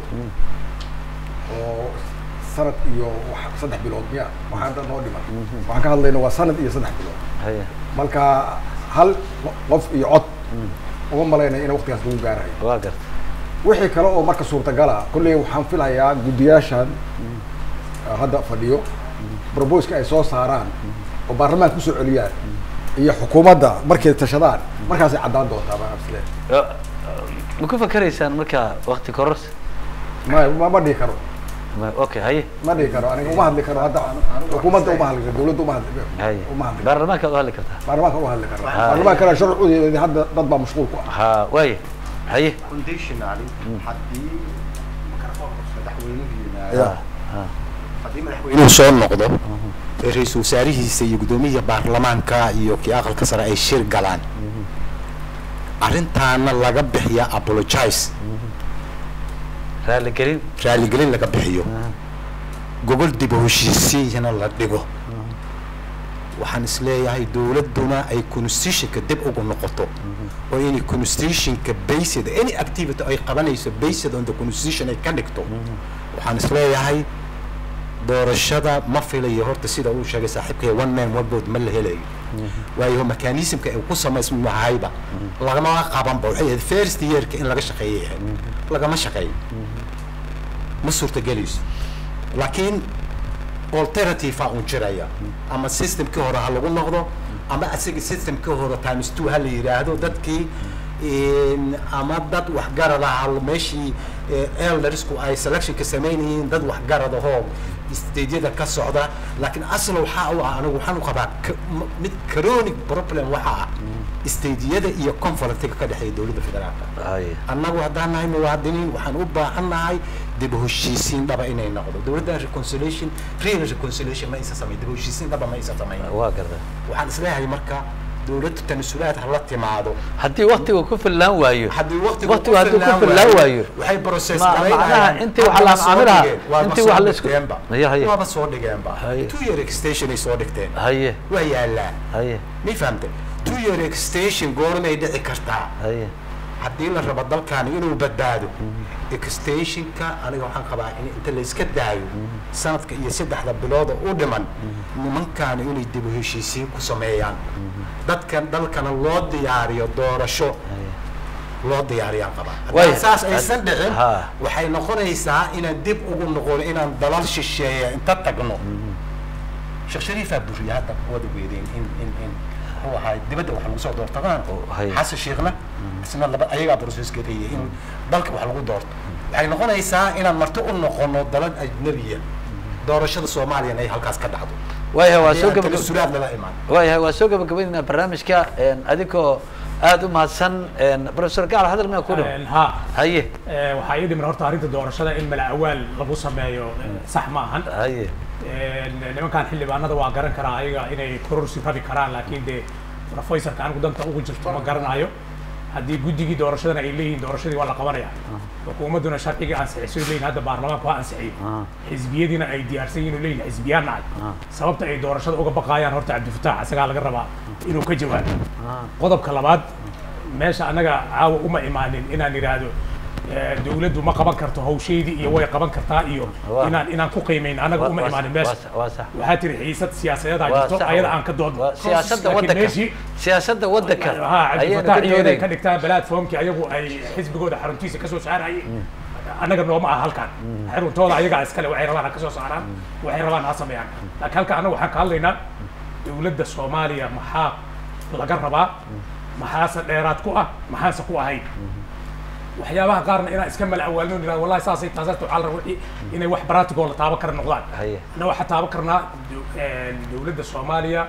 oo sanad iyo wax- saddex bilood miya waxaa hadda noo dhiman waxaan ka hadlayna waa sanad iyo saddex bilood haye marka hal qof iyo cod uma malaynaya in waqtigaas lagu gaarayo waa garta wixii kale oo marka suurtagala kolley waxaan filayaa guddiyaashan hadda fadhiyo proposka ay soo saaraan oo baarlamaanka kusoo celiyaan iyo xukuumadda markay tashadaan markaasay caddaan doontaa baan absile ma ku fakeraysaan marka wakti kororsi ma ma ma dhihi karo Ma- okay haye ma dhihi karo aniga uma hadli karo hadda xukuumadda uma hadli karo dawladda uma hadli haye uma hadli karo baarlamaankaad u hadli kartaa baarlamaanka uma hadli karo Ah. baarlamaankana sharcudeeda hadda dad baa mashquul ku ah ha waaye haye conditionally haddii madaxweynuhu ha yimaado ha haddii madaxweynuhu soo noqdo ee ra-iisul wasaarihiisa iyo guddoomiyaha baarlamaanka iyo kii aqalka sare ay shir galaan arrintaana laga bixiya apologize raaligelin raaligelin laga bixiyo gogol dib u heshiisiiyana la dhigo waxaan isleeyahay dowladduna ay constitutionka dib ugu noqoto oo inay constitutionka based any activity ay qabanayso based on the constitution ay ka dhigto waxaan isleeyahay doorashada ma filayo horta sida uu sheegay saaxiibkay one man one vote ma la helayo waayo mechanismka ay ku samaysmahayba lagama qabanba waxay ahayd first yearka in laga shaqeeyay ahayd lagama shaqeeyo ma suurtagelayso laakiin alternative a un jiraya ama systemkii hore ha lagu noqdo ama asaga systemkii hore times two ha la yidhaahdo dadkii in- ama dad waxgarada ha meeshii eh, eldersku ay selectionka samaynayeen dad waxgarada hoo stageyada ka socda laakiin asla waxaa u ah anigu waxaan u qabaa ka- m- mid chronic problem waxaa ah stageyada iyo conflictiga ka dhexeeya dowladda federaalka haye annagu haddaan nahay muwaadiniin waxaan u baahan nahay dib u heshiisiin dhaba inay noqdo dowladda reconciliation real reconciliation ma isa samayn dib u heshiisiin dhaba ma isa samayn waa garta waxaan isleeyahay marka dowladda tanasulaad hala timaado haddii waktiga ku fillaan waayo haddii waqtigu waqtigu hadduu ku fillaan waayo waxay process Ma- macnaha intii wax la macaamilaha, intii wax la isku- Haye, haye. waaba soo dhigeenba Haye. two year extension ay soo dhigteen haye waa yaalaa haye may fahamtay two year extension goormay dhici kartaa haye haddii la rabo dalkaani inuu badbaado extensionka aniga waxaan qabaa in inta la iska daayo sanadka iyo saddexda bilooda u dhiman nimankaani inay dib u heshiisiin ku sameeyaan dadkan dalkana loo diyaariyo doorasho loo diyaariyaan qabaa Waaya. haddii saas aysan dhicin Ha. waxay noqonaysaa inaan dib ugu noqono inaan dalal shisheeya inta tagno sheekh shariifaa buriya hadda wada weydeen in in in muxuu ahaay dibadda wax lagu soo doortadaan Oh, haye. xasan sheekhna isna laba ayagaa processka leeyahay in dalka wax lagu doorto waxay noqonaysaa inaan marti u noqono dalal ajnabiya doorashada soomaaliyana ay halkaas ka dhacdo waayahay waa soo Haddii aan gabagab tanasulaad lala imaan waayahay waa soo gabagabaynaa barnaamijka een, adigoo aada u mahadsan een, professor gacal hadal miyaa ku dhow ha haye Eh, waxaa ii dhiman horta arrinta doorashada in mala awaal lagu sameeyo eh, sax ma ahan haye nimankan xildhibaanada waa garan karaa ayaga inay kororsi rabi karaan laakiin dee professorka anigu danta ugu jirto ma garanayo haddii guddigii doorashadana ay leeyihiin doorashadii waa la qabanaya xukuumadduna sharcigii ansixisay leeyihin hadda baarlamaanku waa ansixiyey xisbiyadiina ay diyaarsan yihin oo leeyihin xisbiyaan nahay sababta ay doorashada uga baqaayaan horta cabdifataax isagaa laga rabaa inuu ka jawaabo qodobka labaad meesha annaga caawa uma imaanin inaan idhaahdo eh, dawladdu ma qaban karto hawsheydii iyo way qaban kartaa iyo Waa. inaan inaan ku qiimayn annaga Waa- uma waa imaanin sax- meesha waa sax- waa sax. waxaa tiri xiisad siyaasadeedaa Waa jirto sax, ayada waa. aan ka doodno Waa siyaasadda Laakiin waddanka meeshii- siyaasadda waddanka ha ayaynu ka cabdifataax iyo inay doodayn ka dhigtaan platformkii ayagu ay xisbigooda xaruntiisa kasoo saarayay annaga nooma ah halkan xaruntooda ayagaa iskale waxay rabaan ha kasoo saaraan waxay rabaan ha sameeyaan laakiin halka annaga waxaan ka hadlaynaa dowladda soomaaliya maxaa laga rabaa maxaase dheeraad ku ah maxaase ku ahayn waxyaabaha qaarna inaan iska mal awaalno nirahdo wallahi saasay taasaas waxaa la rabaa wixii inay wax practical la taaban kara noqdaan Haye. anna waxaa taaban karnaa do- een, dowladda soomaaliya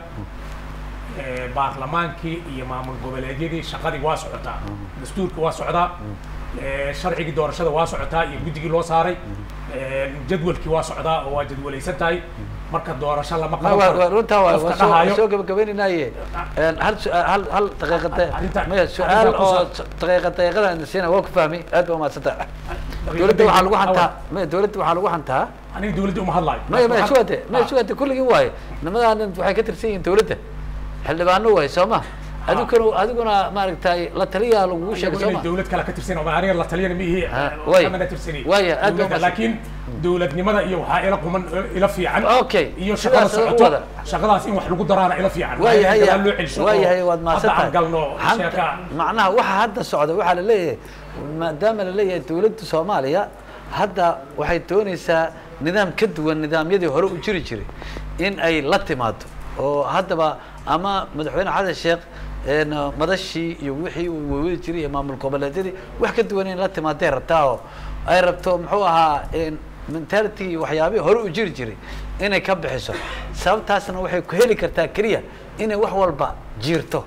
ee, baarlamaankii iyo maamul goboleedyadii shaqadii waa socotaa dastuurka waa socdaa ee, sharcigii doorashada waa socotaa iyo guddigii loo saaray ee, jadwalkii waa socdaa oo waa jadwalaysan tahay marka doorasho lama Ma- qaban waa- karo waa- runtaa waa- qofka waa soo- dhahayo- waa soo gabagabaynaynaye Een, hal su- hal hal daqiiqade Arrinta- maya su-aal arrinta ku oo saab- daqiiqa daqiiqada siina waa ku fahmi aad ba umahadsanta dowladda waxaa lagu hantaa maya dowladda waxaa lagu hantaa aniga dowladda uma hadlayo maya maya Waxaan- sugate maya Ah. sugate kulligii waaye nimadaanan waxay ka tirsan yihiin dowladda xildhibaano waaye soo ma adiguna adiguna maaragtay la taliyaa lagugu sheegay soo inay ma dowlad kale ka tirsan oo aniga la taliyana ma ihi Ah, way. kamana tirsani Waaya, aad baa Dowladda, umahadsan. laakiin dowladnimada iyo waxaa ila quman ila fiican Okay, iyo shaqada sidaas u socoto wada. shaqadaas in wax lagu daraana ila fiican waayahay Waa in loo celiso oo waayahay waad hadda aan galno mahadsantahay sheeka Hanta- macnaha waxa hadda socda waxaa la leeyahay maadaama la leeyahay dowladda soomaaliya hadda waxay doonaysaa nidaam ka duwan nidaamyadii hore u jiri jiray in ay la timaado oo haddaba ama madaxweyne xasan sheekh een, madashii iyo wixii uu wawadi jiray iyo maamul goboleedyadii wax ka duwan in la timaaday rabtaa oo ay rabto muxuu ahaa een, mentality iyo waxyaabihii hore u jiri jiray inay ka bixiso sababtaasna waxay ku heli kartaa keliya inay wax walba jiirto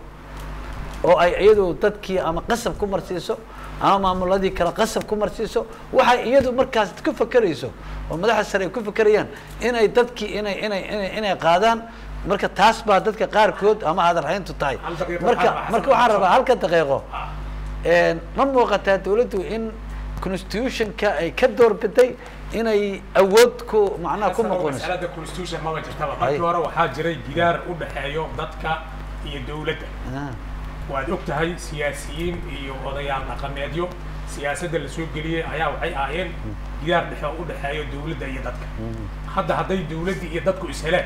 oo ay iyadu dadkii ama qasab ku marsiiso ama maamuladii kale qasab ku marsiiso waxay iyadu markaas ku fakerayso oo madaxda sare ay ku fakerayaan inay dadkii inay inay inay inay qaadaan marka taas baa dadka qaarkood ama hadarhayntu tahay Hal daqiiqo marka waxaan- marka waxaan rabaa halka daqiiqo een, ma muuqataa dawladdu in constitutionka ay ka doorbiday inay awood ku macnaha ku noqonayso masalada constitution maba jirtaba Hay. markii hore waxaa jiray gidaar u dhexeeyo dadka iyo dowladda Ah, waad og tahay siyaasiyiin iyo odayaal dhaqameedyo siyaasadda la soo geliyey ayaa waxay ahaayeen gidaar dhexe oo u dhexeeyo dowladda iyo dadka hadda hadday dowladdii iyo dadku is heleen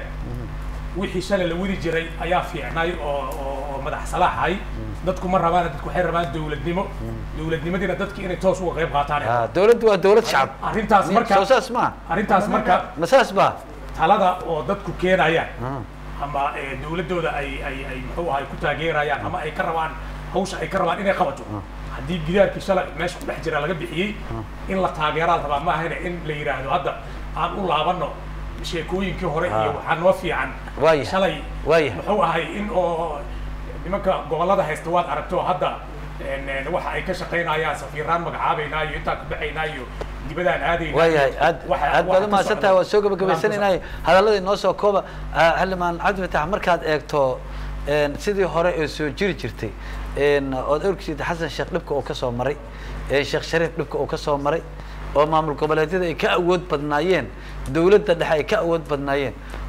wixii shalay la wadi jiray ayaa fiicnay oo oo oo madax salaaxay dadku ma rabaan dadku waxay rabaan dowladnimo dowladnimadiina dadki inay toos uga qayb qaataan ah, dawladdu waa dawlad shacab arrintaas marka soo saas maa arrintaas marka ma saas baa talada oo dadku keenayaan Ah. ama eh, dowladdooda ay ay ay muxuu ahay ku taageerayaan ama ay ka rabaan hawsha ay ka rabaan inay qabato haddii gidaarkii shalay meesha ku dhex jira laga bixiyey in la taageeraa la rabaa ma ahayna in la yidhaahdo hadda aan u laabanno sheekooyinkii hore iyo Ah. waxaa noo fiican Waaya. shalay Waaya. muxuu ahay in oo nimanka gobollada haysta waad aragto hadda en- en waxa ay ka shaqaynayaan safiiraan magacaabaynaa iyo intaan ka baxaynaa iyo dibadaan aadaynaa waayahay iyo aad waxa- aad waxa baad ka umahadsan socda. tahay waa soo Nidaamka gabagabaysanaynaay hadalladii noo soo kooba Ah, xildhibaan cabdi fatax markaad eegto een, sidii hore ee soo jiri jirtay een, ood orgsid xasan sheekh dhibka uu ka soo maray ee sheekh shariif dhibka uu ka soo maray oo maamul goboleedyada ay ka awood badnaayeen dowladda dhexe ay ka awood badnaayeen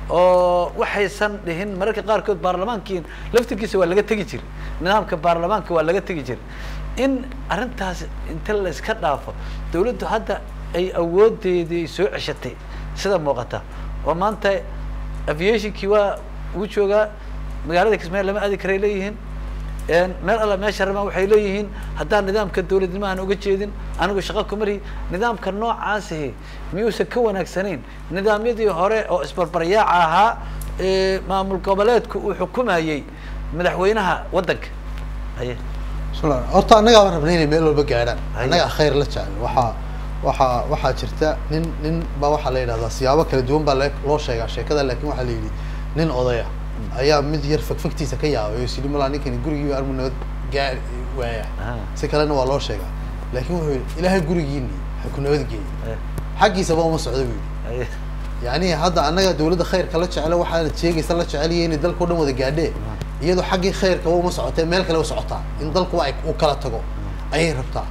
oo waxaysan dhihin mararka qaarkood baarlamaankii laftirkiisa waa laga tegi jiray nidaamka baarlamaanka waa laga tegi jiray in arrintaas inta la iska dhaafo dowladdu hadda ay awoodeedii soo ceshatay sida muuqata oo maanta aviationkii waa uu joogaa magaalada kismaayo lama aadi karay leeyihiin een, meel alla meesha rabaan waxay leeyihiin haddaan nidaamka dowladnimo aan uga jeedin anigu shaqo kuma lihi nidaamka noocaasihi miyuusan ka wanaagsanayn nidaamyadii hore oo isbarbaryaaca ahaa ee maamul goboleedku uu xukumayey madaxweynaha waddanka haye bismillah horta annagaaba rabnay inay meel walba gaadhaan Haye. annaga khayr la jecel waxaa waxaa waxaa jirta nin nin baa waxaa la yidhahdaa siyaabo kala duwan baa le- loo sheegaa sheekada laakiin waxaa la yidhi nin odaya ayaa mid yar fagfagtiisa ka yaabay oo is yidhi malaa ninkani gurigii armu nabad gaar waaya Ah. si kalena waa loo sheegaa laakiin wuxuu yidhi ilaahay gurigiini ha ku nabad geeyo Eh, xaggiisaba uma socdo buu yidhi haye yani hadda annaga dawladda khayrka la jeclo waxaana sheegaysa la jeceliya inay dalka o dhan wada gaadhee iyadoo xaggii khayrka uma socotee meel kale u socotaa in dalku ay u kala tago ayay rabtaa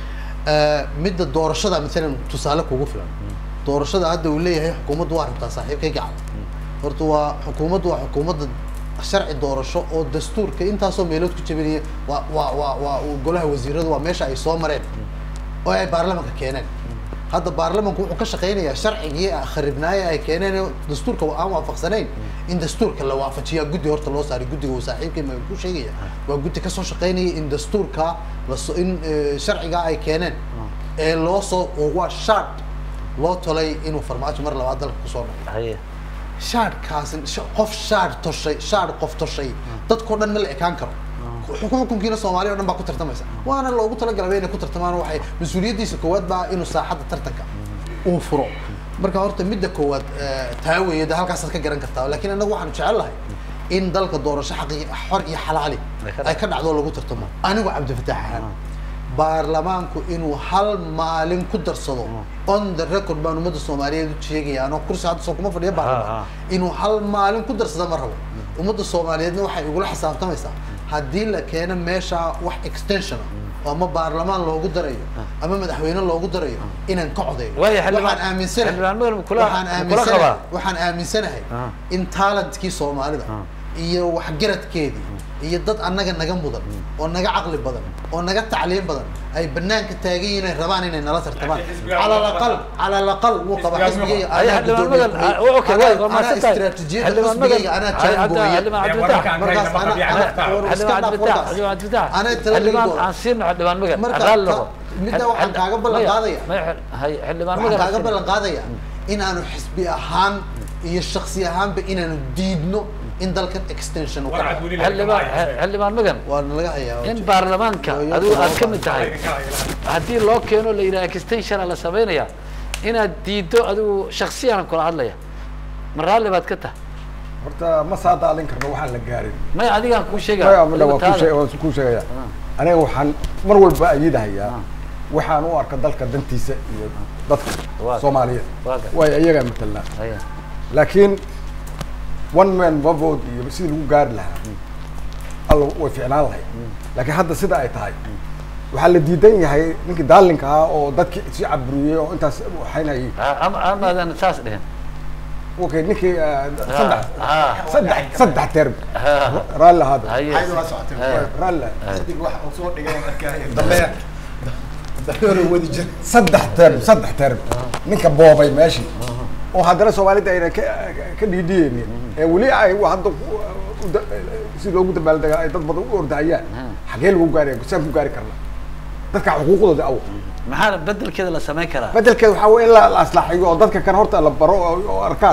Eh, midda doorashada maalan tusaale kugu filan doorashada hadda uu leeyahay xukuumaddu waa rabtaa saaxiibkay gacal horta waa xukuumaddu waa xukuumadda sharci doorasho oo dastuurka intaasoo meelood ku jabinaya waa waa waa waa uu golaha wasiiradu waa meesha ay soo mareen oo ay baarlamanka keeneen hadda baarlamanku wuxuu ka shaqaynayaa sharcigii kharibnaaye ay keeneen ee dastuurka aan waafaqsanayn in dastuurka la waafajiyaa guddi horta loo saaray guddiga uu saaxiibkay ma ku sheegaya waa guddi kasoo shaqaynaya in dastuurka laso in eh, sharcigaa ay keeneen ee loo soo oo waa shard loo tolay inuu farmaajo mar labaad dalka kusoo noqdo haye shaadhkaasi sh- qof shaadh toshay shaadh qof toshay dadkao dhan ma la ekaan karo xukun xukunkiina soomaaliya o dhan baa ku tartamaysa waana loogu talagalay inay ku tartamaan waxay mas-uuliyaddiisa koowaad baa inuu saaxadda tartanka uu furo marka horta midda koowaad eh, taa weeye de halkaasaad ka garan kartaa laakiin annagu waxaanu jecel lahay in dalka doorasho xaqi xor iyo xalaali Ay ka ay ka dhacdo oo lagu tartamo anigu cabdifataax ahaan baarlamaanku inuu hal maalin ku darsado on the record baan ummadda soomaaliyeed u sheegaya anoo kursi hadda soo kuma fadhiya Ha, baarlamaan inuu hal maalin ku darsado ma rabo ummadda soomaaliyeedna waxay igula xisaabtamaysaa haddii la keeno meesha wax extension ah oo ama baarlamaan loogu darayo ama madaxweyne loogu darayo inaan ka codeeyo Waayo, xildhibaan- waxaan aaminsanahay xildhibaan Madan kula- waxaan kula aaminsanahay qabaa. waxaan aaminsanahay Ah. in talentkii soomaalida iyo waxgaradkeedii iyo dad annaga naga mudan oo naga caqli badan oo naga tacliim badan ay banaanka taagan yihiin ay rabaan inay nala tartamaan Laakiin xisbiga cala waa alaqal qabaa. cala alaqal wuu qaba Xisbiga xisbigayga Ay, anaa xildhibaan guddoomiye Madan, ku-xigeen. ah, okay, Anaa- waa mahadsan anaa tahay. istiraatiijiyadda Xildhibaan xisbigayga Madan, anaa ay, jaan hadda gooyey xildhibaan Dee Cabdilfataax. wararkaan markaas kayna ma ana- qabiyaan ana- xataa. war- xildhibaan iska dhaaf cabdilfataax warkaas. xildhibaan cabdilfataax Anaa tala xildhibaan ligo. aan siino xildhibaan magan Marka, raalli ta- noqo midda Xil- waxaan xil- kaaga ballan maya, qaadaya. maya, xil- hay, xildhibaan waxaan magan kaaga aan ballan qaadaya in aanu xisbi ahaan iyo shaksi ahaanba inaanu diidno in dalkan extension uu ka warcad dhaco weli xildhibaan xildhibaan magan waa nalaga hayaa in baarlamaanka Waa iyo adigu aad todoba ka mid tahay haddii loo keeno la yidhaha extensiona la samaynaya inaad diiddo adigu shaksiyan kula hadlaya ma raalli baad ka tahay horta ma saadaalin karno waxaan la gaarin maya adigaan kuu sheega maya midha adigu waa taada. kuu sheeg- waan kuu sheegaya aniga waxaan mar walba ayidahayaa waxaan u arka dalka dantiisa iyo dadka Waa- soomaaliyeed waa gar- waayo iyagaa matelnaa Haya. laakiin one man one vote iyo sidii lagu gaari lahaa alla way ficnaan lahayd laakiin hadda sida ay tahay waxaa la diidan yahay ninkii daalinka ah oo dadkii si caburiyey oo intaas waxaynayay Ah, ama amaadan saas dhihin okay ninkii ah, saddex ah. saddex saddex term Ah. raalli ahaada Haye. Ayda waa socotay. Ah. raalli Xidig wax uu soo dhigay oo arkaya. Dambeer. Dambeer uu wadi jiray. saddex term saddex term ninka boobay meeshii oo haddana soomaalida ayna ka ka dhiidhiyeynin ee weli ay hadda ku- u da- si loogu dabaaldegaa ay dad badan u ordahayaan xagee lagu gaari saan ku gaari karna dadka xuquuqdooda aw maxaa bedelkeeda la samayn karaa bedelkeed waxaa wey in la la aslaaxiyo oo dadka kan horta la baro oo oo arkaan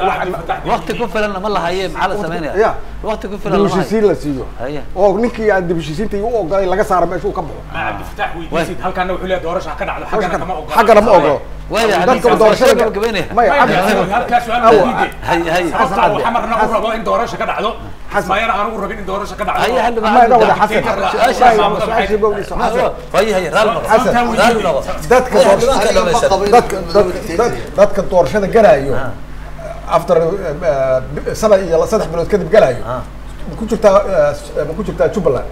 wakti ku filan lama lahaye maxaa la samaynaya Ya. wakti ku filan lama hayo dibheshiisiin la siiyo Haya. oo ninkii aan dibheshiisiinta u ogolay laga saaro meesha uu ka baxo cabdifataax weydiisid halkaana wuxuu leeyahay doorasha ha ka dhacdo xaggana kama ogola xaggana ma ogolo Waaya, dadka hadii- doorashada soo gabagabeynaya. maya Maya, cabdi- halkaas su'aal Awa, ma diide. hay hay sababta Xasan uu xamarna u rabo in doorasha ka dhacdo Xasan. mayana aan ugu rabin in doorasha ka dhacdo Haya, xildhibaan Ma ina wada Cabdi- xasan Su-aasha- Maya, su-aashii bawdiisa Ma- xasan Haya, haya, raalli noqo. Xasan. Raalli noqo. dadka Haya, doorashada xildhibaanka Aniga ma dhamaysan. qabo in dadka madowga dad- dictator. dadka doorashada galaayo after eh, sana iyo saddex bilood kadib galaayo Ah. ma ku jirtaa eh, ma ku jirtaa jubbaland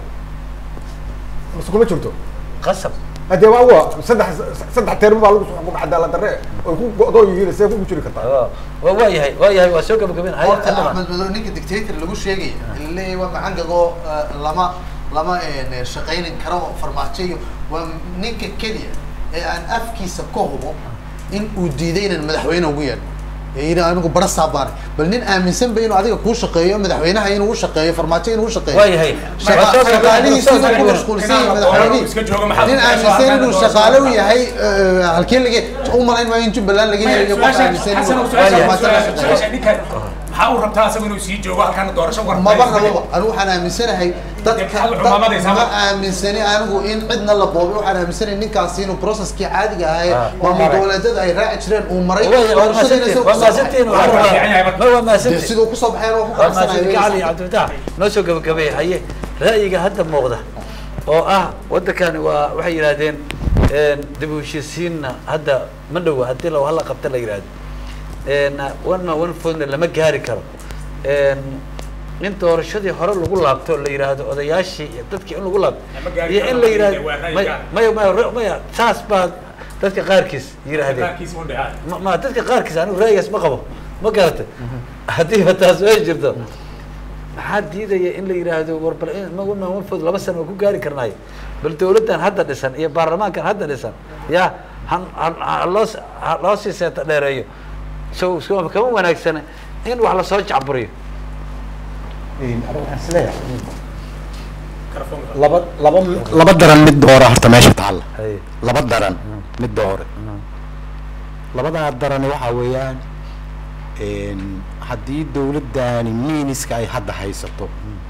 mase kuma jirto qasab hadee waa wa saddex saddex teermo baa lagu soo xukumay cadaalad darre oy ku go'doo yihiin see ku jiri kartaa waa waa yahay waa yahay waa soo gabagabeyn haya horta xildhibaan axmed madow ninka dictator lagu sheegaya leeyahay waa macangagoo lama lama eh, shaqaynin karo oo farmaajo iyo waa ninka keliya ee aan afkiisa ka hubo in uu diiday inaan madaxweyne ugu yeedho ee yidhi anigu bara saabaanay bal nin aaminsan ba inuu adiga kuu shaqeeyo madaxweynaha inuu u shaqeeyo farmaajo inuu u shaqeeyo waa yahay Shaqa- shaqaalihiisa inuu ku mashquulsan yahay madaxweynihii iska jooga maxaa nin aaminsan inuu shaqaale u yahay eh, halkee laga u malayn maayo in jubbaland laga helayo qof aaminsan inuu farmaajo la shaqeeyo maxaa uu rabtaa asagu inuu sii joogo halkaana doorasho war maba rababa anigu waxaan aaminsanahay dadka Maxaad dad- cumaamadaysaa? ma aaminsani anigu in cidna la boobay waxaan aaminsanahay ninkaasi inuu processkii caadiga ahaa ee Ah. maamul goboleedyada ay raaci jireen uu maray waa waa doorashadiina maasantiin isagoo waa kusoo maasantiin baxay. Waa fiican yahay marka. ma waa dee maasantiin siduu kusoo baxeen waa ku waa maasantiin cali qanacsanayo cabdifatax noo soo gabagabeey haye ra'yiga hadda muuqda oo ah waddankani waa waxay yidhahdeen dib u heshiisiinna hadda ma dhowa haddii la hala qabta la yidhahdo one man one vote lama gaari karo in doorashadii hore lagu laabto la yidhaahdo odayaashii iyo dadkii in lagu laabto Lama gaari iyo karo, in la yidhaahdo waa ra'yi maya gaar. maya maya maya saas baa dadka qaarkiis yidhaahdeen qaarkiis ma dhahaan ma ma dadka qaarkiis anigu ra'yigaas ma qabo ma garatay haddiiba taas way jirto maxaa diidaya in la yidhaahdo war bal in ma one man one vote laba sano waa ku gaari karnaayo bal dawladdan hadda dhisan iyo baarlamaankan hadda dhisan ya han han ha loo s- ha loo sii seeta dheereeyo so so kama wanaagsana in wax lasoo jacburiyo aniga waxaan isleeyahay telefoonka laba laba laba daran mid doora horta meesha taalla Haye. laba daran mid doore labadaa darani waxaa weeyaan een, haddii dawladdani miiniska ay hadda haysato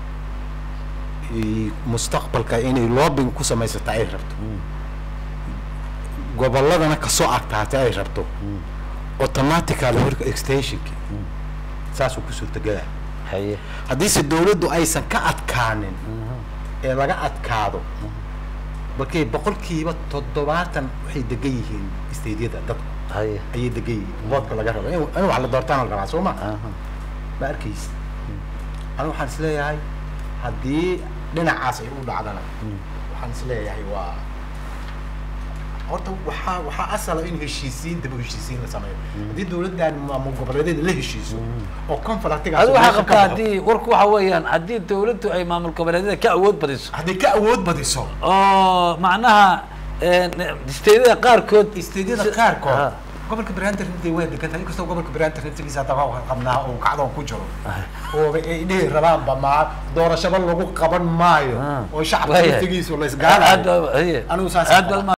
i- mustaqbalka inay loobing ku samaysato ay rabto gobolladana kasoo agtaatay ay rabto automatical horka extensionki saasuu ku suurtagelaya haye haddiise dawladdu aysan ka adkaanin ee laga adkaado balkay boqolkiiba toddobaatan waxay degan yihiin stadiyada dadku haye ayay degan yihiin voodka laga rabo in in wax la doortaan la rabaa soo ma aha ma arkaysa anigu waxaan isleeyahay haddii dhinacaas ay u dhacdana waxaan isleeyahay waa horta waxaa waxaa asala in heshiisiin daba heshiisiin la sameeyo haddii dawladdan maamul goboleedyada la heshiiso oo conflictigaas adigu waxaa meesha ka qabtaa baxo, haddii warku waxa weeyaan haddii dawladdu ay maamul goboleedyada ka awood badiso hadday ka awood badiso oo macnaha steedada qaarkood isteedyada si- qaarkood Ah. gobolka Banaadir intay way degan tahay inkastoo gobolka Banaadir intiisa hadda waa qabnaa oo kacdoon ku jiro oo ay dhihi rabaan ba ma doorashada lagu qaban maayo Ah. oo shacabka Waayahay. intigiisu la aad isgaalayo baa- haye. anigu saas aad baa